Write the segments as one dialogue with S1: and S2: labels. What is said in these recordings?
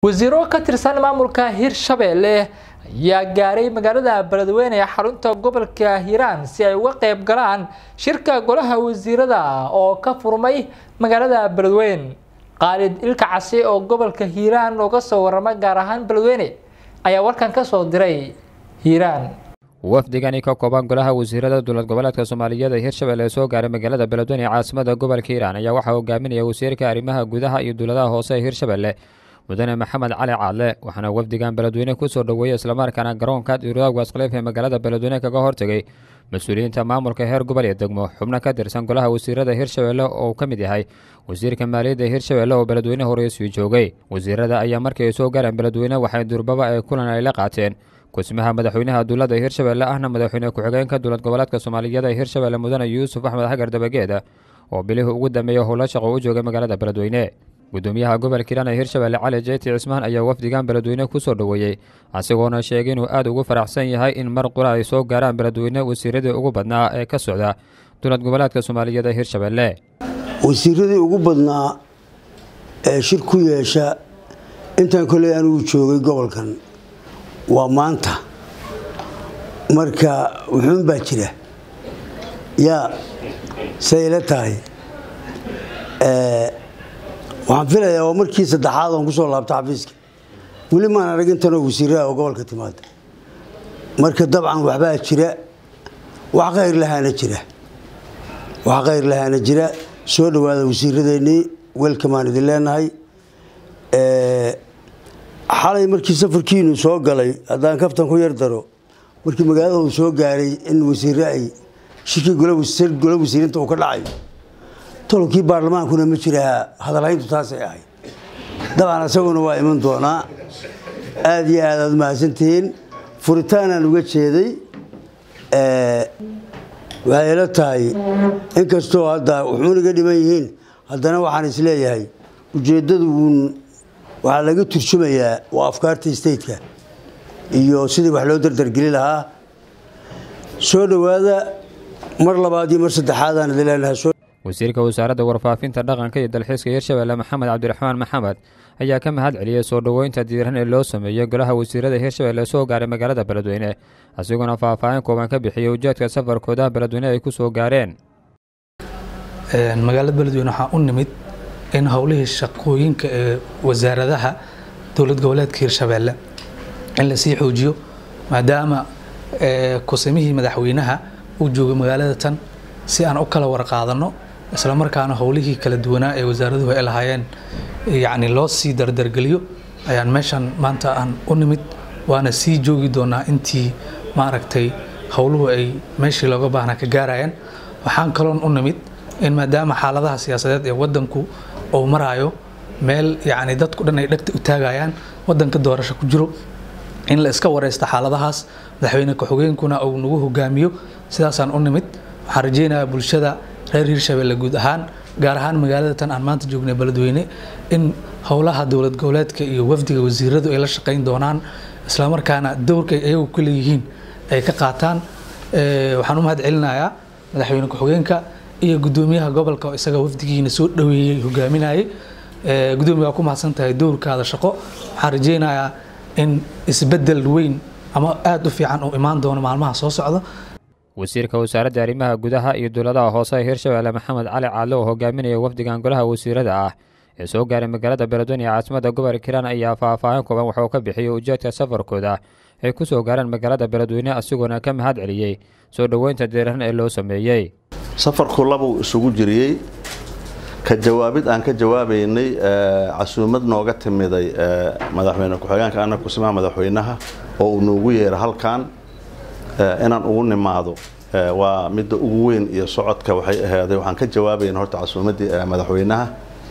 S1: wasiiro ka tirsan maamulka hirshabeelle ayaa gaaray magaalada beledweyne ee xarunta gobolka hiiraan si ay uga qeyb galaan shirka golaha wasiirada oo ka furmay magaalada beledweyne qaalid ilka casi oo gobolka hiiraan looga soo warama gaar ahaan beledweyne ayaa warkan ka soo diray hiiraan
S2: wafdigani ka kooban golaha wasiirada dowlad goboleedka soomaaliyeed ee hirshabelle ee soo gaaray magaalada beledweyne ee caasimada gobolka hiiraan ayaa waxaa hogaaminaya wasiirka arrimaha gudaha iyo dowladaha hoose ee hirshabelle mudane maxamed cali caadle waxaana wafdigan beledweyne kusoo dhoweeyey islamarkaana garoonka diiradaha waaskhaliif ee magaalada beledweyne kaga hortegay mas-uuliyiinta maamulka heer gobol iyo degmo xubno ka tirsan golaha wasiirada hirshabelle oo uu ka mid yahay wasiirka maaliyadda hirshabelle oo beledweyne horeysiu joogay wasiirada ayaa markii ay soo gaareen beledweyne waxay durbaba ee kulan ay la qaateen kusmaha madaxweynaha dowladda hirshabelle ahna madaxweyne ku-xigeenka dowlad goboleedka soomaaliyeed ee hirshabelle mudane yuusuf axmed xagar dabageeda oo bilihii ugu dambeeyey howlo shaqo u joogay magaalada beledweyne gudoomiyaha gobolka hiiraan ee hirshabelle cali jeyti cismaan ayaa wafdigan beledweyne kusoo dhoweeyey asigoona sheegay inuu aada ugu faraxsan yahay in mar qura ay soo gaaraan beledweyne wasiiradii ugu badnaa ee ka socda dowlad goboleedka soomaaliyeed ee hirshabelle
S3: wasiiradii ugu badnaa ee shir ku yeesha intaan koley anugu joogay gobolkan waa maanta marka wuxuun baa jira yaa say ila tahay waxaan filayaa waa markii saddexaad oon kusoo laabta xafiiska weli maan arag intanoo wasiiraha oo gobolka timaada marka dabcan waxbaa jira wax khayr lahaana jira wax khayr lahaana jira soo dhowaada wasiiradeennii welkamaan idin leenahay xalay markii safarkiinu soo galay haddaan kaftan ku yar daro markii magaalada uu soo gaaray in wasiire ay shirkii gola wasiirinta uu ka dhacayo tolkii baarlamaankuna ma jiraha hadalhayntu taasay ahayd dabcan isaguna waa iman doonaa aada iyo aad aad mahadsantihiin furitaanaan uga jeeday waxay ila tahay inkastoo hadda wuxuuna iga dhiman yihiin haddana waxaan isleeyahay ujeeddadu uun waxaa laga turjumayaa waa afkaartii stateka iyo sidii wax loo dardargeli lahaa soo dhowaada mar labaad iyo mar saddexaadaan idin leenahay
S2: wasiirka wasaaradda warfaafinta dhaqanka iyo dalxiiska hirshabelle maxamed cabdiraxmaan maxamed ayaa ka mahad celiyey soo dhoweynta diiran ee loo sameeyey golaha wasiirada hirshabelle soo gaaray magaalada beledweyne isagoona faahfaahin kooban ka bixiyey ujeedka safarkooda beledweyne ay ku soo gaareen
S4: magaalada beledweyne waxaa u nimid in howlihii shaqooyinka ee wasaaradaha dowlad goboleedka hirshabelle in lasii xoojiyo maadaama kusamihii madaxweynaha uu joogay magaalada tan si aan u kala warqaadanno isla markaana howlihii kala duwanaa ee wasaaraduhu ay lahaayeen yacni loo sii dardargeliyo ayaan meeshan maanta aan u nimid waana sii joogi doonaa intii maaragtay howluhu ay meeshii looga baahnaa ka gaarayaan waxaan kaloon u nimid in maadaama xaaladaha siyaasadeed ee wadanku uu maraayo meel yacni dadku dhan ay dhegta u taagayaan wadanka doorasho ku jiro in la iska wareysta xaaladahaas madaxweyne ku-xigeenkuna uu nagu hogaamiyo sidaasaan u nimid waxaan rajeynayaa bulshada reer hirshabelle guud ahaan gaar ahaan magaalada tan aan maanta joognay beledweyne in howlaha dowlad goboleedka iyo wafdiga wasiiradu ay la shaqayn doonaan islamarkaana dowrka ay ayagu ku leeyihiin ay ka qaataan waxaan u mahad celinayaa madaxweyne ku-xigeenka iyo gudoomiyaha gobolka oo isaga wafdigiina soo dhoweeyey hogaaminayay gudoomiya waa ku mahadsan tahay dowrkaada shaqo waxaan rajeynayaa in isbedel weyn ama aada u fiican uu imaan doono maalmaha soo socda
S2: wasiirka wasaaradda arrimaha gudaha iyo dowladaha hoose ee hirshabelle maxamed cali caadle oo hogaaminaya wafdigan golaha wasiirada ah ee soo gaaray magaalada beledweyne ee caasimada gobolka hiiraan ayaa faahfaahin kooban waxuu ka bixiyey ujeedka safarkooda ay ku soo gaareen magaalada beledweyne asigoona ka mahad celiyey soo dhoweynta diiran ee loo sameeyey
S5: safarku labuu isugu jiriyey ka jawaabid aan ka jawaabaynay casuumad nooga timiday madaxweyne ku-xigeenka ana kusimaha madaxweynaha oo uu noogu yeera halkan inaan ugu nimaado waa midda ugu weyn iyo socodka waxay ahaaday waxaan ka jawaabayna horta casuumaddii madaxweynaha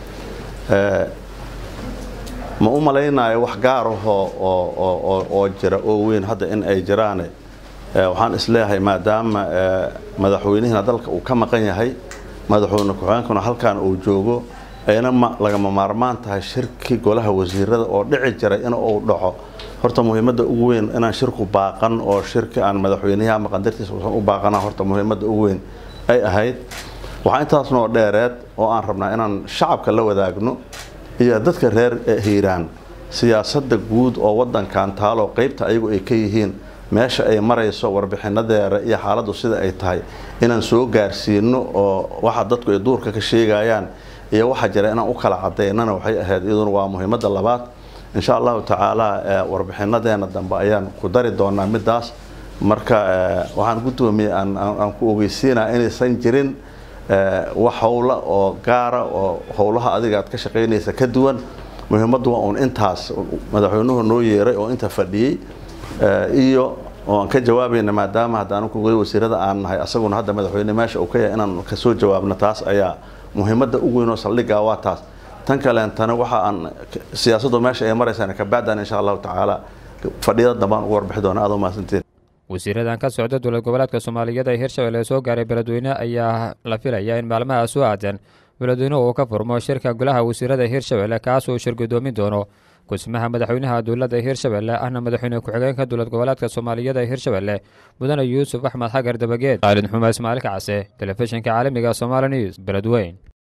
S5: ma u malaynayo wax gaar ahoo oo jira oo weyn hadda in ay jiraane waxaan isleeyahay maadaama madaxweynihiina dalka uu ka maqan yahay madaxweyne ku-xigeenkuna halkan uu joogo ayna lagama maarmaan tahay shirki golaha wasiirada oo dhici jiray in uu dhaco horta muhiimadda ugu weyn inaan shirku baaqan oo shirki aan madaxweynaha maqan dartiisa usan u baaqana horta muhiimadda ugu weyn ay ahayd waxaa intaasnoo dheereed oo aan rabnaa inaan shacabka la wadaagno iyo dadka reer hiiraan siyaasadda guud oo wadankan taaloo qeybta ayagu ay ka yihiin meesha ay marayso warbixinadeeda iyo xaaladdu sida ay tahay inaan soo gaarsiino oo waxa dadku ay duurka ka sheegayaan iyo waxa jira inaan u kala cadaynana waxay ahayd iyaduna waa muhiimadda labaad insha allahu tacaala warbixinadeena dambe ayaan ku dari doonaa midaas marka waxaan guddoomiyey aan ku ogeysiinaa inaysan jirin wax howla oo gaara oo howlaha adiga aad ka shaqaynaysa ka duwan muhiimaddu waa uun intaas madaxweynuhu noo yeeray oo inta fadhiyey iyo oo aan ka jawaabayna maadaama haddaan kuga wasiirada aan nahay asaguna hadda madaxweyne meesha uu ka yahay inaan kasoo jawaabno taas ayaa muhiimadda ugu weyn oo saldhigga waa taas tan kaleentana waxa aan siyaasaddu meesha ay maraysaan kabacdan insha allahu tacaala fadhiyada dambaan ugu warbixi doona aad u mahadsantiin
S2: wasiiradan ka socda dowlad goboleedka soomaaliyeed ee hirshabelle ee soo gaaray beledweyne ayaa la filaya in maalmaha soo aadan beledweynuhu uu ka furmo shirka golaha wasiirada hirshabelle kaas uu shir gudoomin doono gudsimaha madaxweynaha dowladda hirshabelle ahna madaxweyne ku-xigeenka dowlad goboleedka soomaaliyeed ee hirshabelle mudane yuusuf axmed xagar dabageed khaalid xume ismaail kacase telefishinka caalamiga somaali news beledweyn